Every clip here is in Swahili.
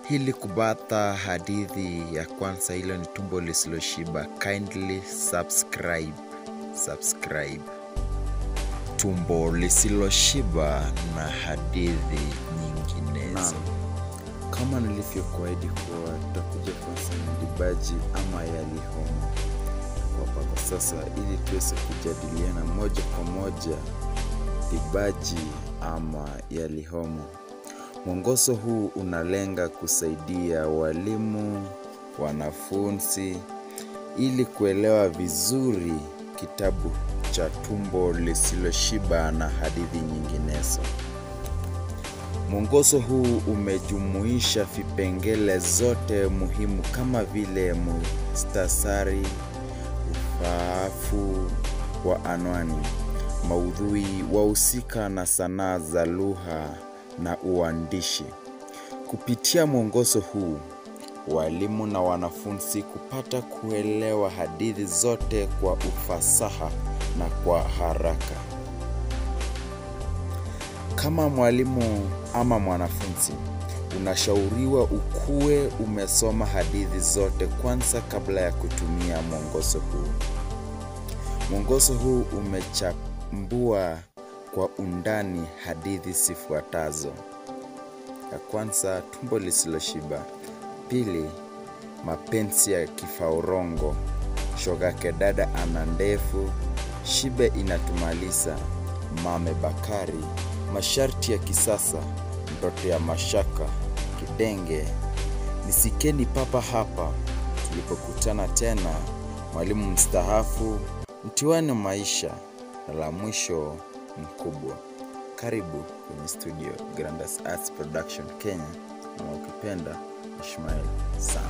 Ili kupata hadithi ya kwanza, hilo ni tumbo lisiloshiba. Kindly subscribe, subscribe. Tumbo lisiloshiba na hadithi nyinginezo. Kama nilivyokuahidi kuwa tutakuja kwanza mdibaji ama yalihomo hapa kwa sasa, ili tuweze kujadiliana moja kwa moja dibaji ama yalihomo. Mwongozo huu unalenga kusaidia walimu, wanafunzi ili kuelewa vizuri kitabu cha tumbo lisiloshiba na hadithi nyinginezo. Mwongozo huu umejumuisha vipengele zote muhimu kama vile mustasari, ufaafu wa anwani, maudhui, wahusika na sanaa za lugha na uandishi. Kupitia mwongozo huu, walimu na wanafunzi kupata kuelewa hadithi zote kwa ufasaha na kwa haraka. Kama mwalimu ama mwanafunzi, unashauriwa ukuwe umesoma hadithi zote kwanza kabla ya kutumia mwongozo huu. Mwongozo huu umechambua kwa undani hadithi zifuatazo: ya kwanza, tumbo lisiloshiba; pili, mapenzi ya kifaurongo; shogake dada ana ndefu; shibe inatumaliza; mame Bakari; masharti ya kisasa; ndoto ya mashaka; kidenge; nisikeni papa hapa; tulipokutana tena; mwalimu mstaafu; mtihani wa maisha; na la mwisho mkubwa. Karibu kwenye studio Grandas Arts Production Kenya, na ukipenda Ishmael sana.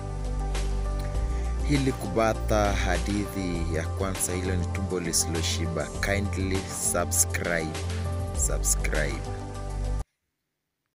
Ili kupata hadithi ya kwanza, hilo ni tumbo lisiloshiba. Kindly subscribe, subscribe.